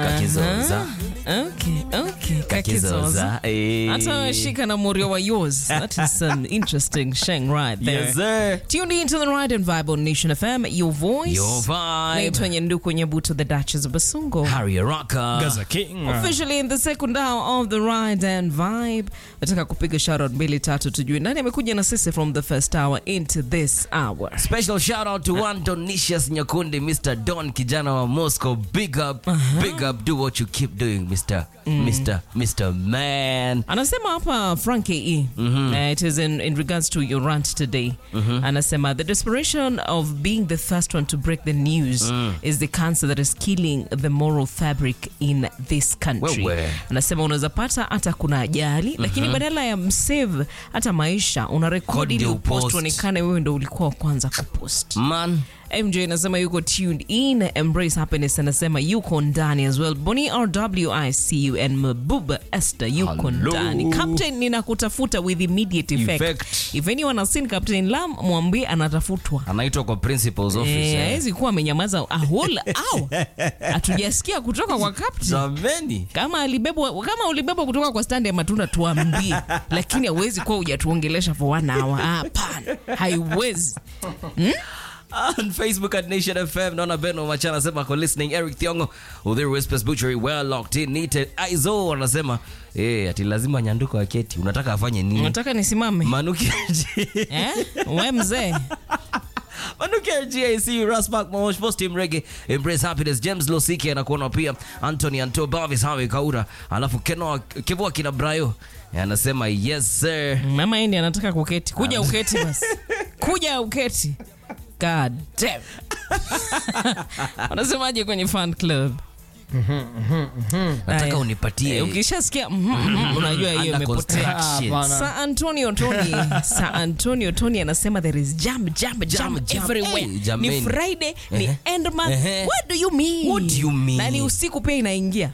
kakizoza Okay, okay. Kakizoza. kakizoza eh. Hata shika na morio wa yours. That is an interesting sheng right there. yes sir Tuned into the Ride and Vibe on Nation FM, your voice. Your vibe. Naitwa Nyanduku Nyabuto, the Duchess of Basungo. Harry Rocker Gaza King. Officially in the second hour of the Ride and Vibe. Nataka kupiga shoutout mbili tatu tujue nani amekuja na sisi from the first hour into this hour. Special shout out to one Donicius Nyakundi, Mr. Don kijana wa Moscow. Big up, big up. Do what you keep doing, Mr. Mr. Mr. Man. anasema hapa frank e uh, it is in, in regards to your rant today anasema the desperation of being the first one to break the news is the cancer that is killing the moral fabric in this country Wewe. anasema unaweza pata hata kuna ajali lakini badala ya msave hata maisha una rekodi Kodi ili upost upost. uonekane wewe ndo ulikuwa wa kwanza kupost Man. mj anasema yuko tuned in embrace happiness anasema yuko ndani as well boni rwicu and mabuba esther yuko Hello. ndani captain ninakutafuta with immediate effect. Effect. if anyone has seen captain lam mwambie anatafutwa Anaitwa kwa principal's office. Eh, eh. hawezi kuwa amenyamaza a whole hour hatujasikia kutoka kwa captain Jameni. kama alibebwa kama ulibebwa kutoka kwa standi ya matunda tuambie lakini hauwezi kuwa hujatuongelesha for one hour hapana haiwezi on Facebook at Nation FM. Naona Beno Machana anasema ako listening. Eric Thiongo, Udhiri Whispers Butchery, well locked in. Neated. Aizo anasema eh, ati lazima nyanduko aketi. Unataka afanye nini? unataka nisimame Manuki eh? we mzee Manuki GAC, Raspak Mosh, Post Team Reggae, Embrace Happiness, James Losiki anakuona pia, Anthony Anto Bavis, Hawe Kaura, alafu Kenoa Kevua kina Brayo. Anasema yes sir. mama endi anataka kuketi kuja uketi basi kuja uketi god damn wanasemaje kwenye fan club Nataka Aya. unipatie. Eh, ukishasikia mhm, mhm, unajua hiyo Under imepotea construction. Sa Antonio Tony Sa Antonio Tony anasema there is jam jam jam, Jam, jam. everywhere Eh, jameni. ni Friday ni Ehe. end month Ehe. what do you mean What do you mean? na ni usiku pia inaingia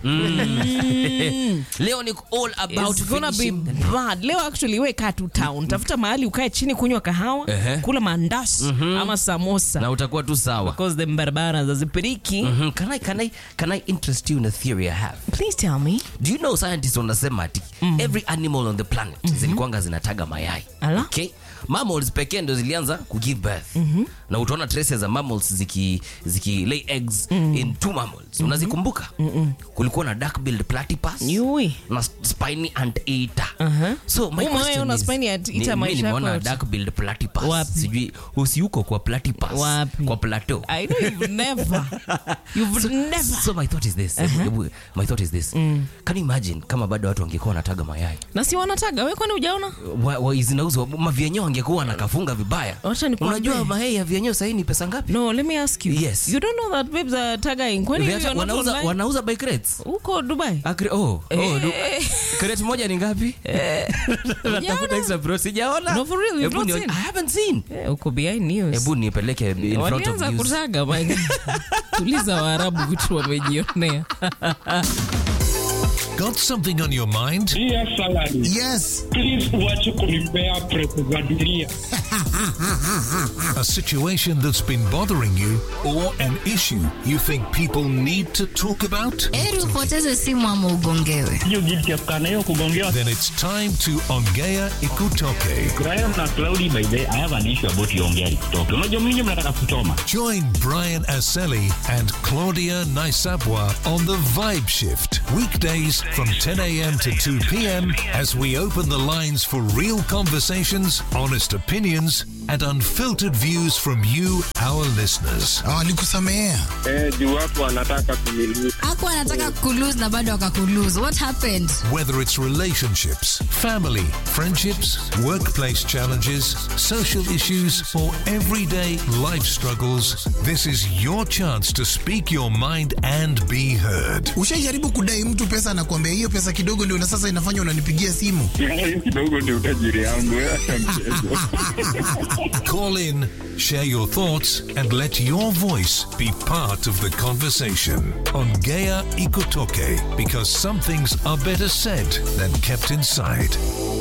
Leo ni all about It's gonna be finishing. bad. Leo actually we kaa tu town, tafuta mahali ukae chini kunywa kahawa, Ehe. kula mandazi ama samosa na utakuwa tu sawa. because the barabara zazipiriki. Mhm. Can I can I can I interest you in a theory I have? Please tell me. Do you know scientists wanasema ati every animal on the planet zilikuwanga zinataga mayai. Ala. Okay? Mammals pekee ndo zilianza ku give birth. Na utaona traces za mammals ziki ziki lay eggs in two mammals. Unazikumbuka? Kulikuwa na dark-billed platypus Yui. na spiny anteater. So my Umewahi question ona is, spiny anteater ni- mi maisha yako nimeona yote? dark-billed platypus. Wapi? Sijui usiuko kwa platypus. Wapi? Kwa plateau. I know you've never. You've never. So my thought is this. Ebu- ebu- my thought is this. Can you imagine kama bado watu wangekuwa wanataga mayai? Na si wanataga, we kwani hujaona? Wa, wa, zinauzwa mavyenyewe wangekuwa wanakafunga vibaya. Wacha nikwambie. Unajua mayai ya vyenyewe sahii ni pesa ngapi? No, let me ask you. Yes. You don't know that babes are tagging. Kwani Viacha- you're not wanauza, online? wanauza by crates. Huko Dubai. Akre, oh, oh, du, Eh. crate moja ni ngapi? Natafuta Hujaona? extra bro, sijaona. No, for real, you've Hebu not ni- seen? I haven't seen. Eh, Uko behind news. Hebu nipeleke in front of walianza news. kutaga my guy. tuliza waarabu vitu wamejionea Got something on your mind? Dear salary, Yes. please uache kunipea presa za dunia. A situation that's been bothering you or an issue you think people need to talk about? heri upoteze simu ama ugongewe Hiyo guilty ya kukaa na hiyo kugongewa. Then it's time to Ongea Ikutoke. Graham na Cloudy, by the way, I have an issue about Yongea kutoka. Unajua mimi mnataka kuchoma. Join Brian Aseli and Claudia Naisabwa on the Vibe Shift. Weekdays from 10 a.m. to 2 p.m. as we open the lines for real conversations, honest opinions, and unfiltered views from you, our listeners. Walikusamehea. Eh, juu watu wanataka kumiliki. aku anataka kulose na bado akakulose what happened Whether it's relationships, family, friendships, workplace challenges, social issues, or everyday life struggles, this is your chance to speak your mind and be heard. Ushaijaribu kudai mtu pesa na kuambia hiyo pesa kidogo ndio na sasa inafanya unanipigia simu. Hiyo kidogo ndio utajiri yangu. Acha mchezo. Call in, share your thoughts, and let your voice be part of the conversation on Gaia Ikotoke because some things are better said than kept inside.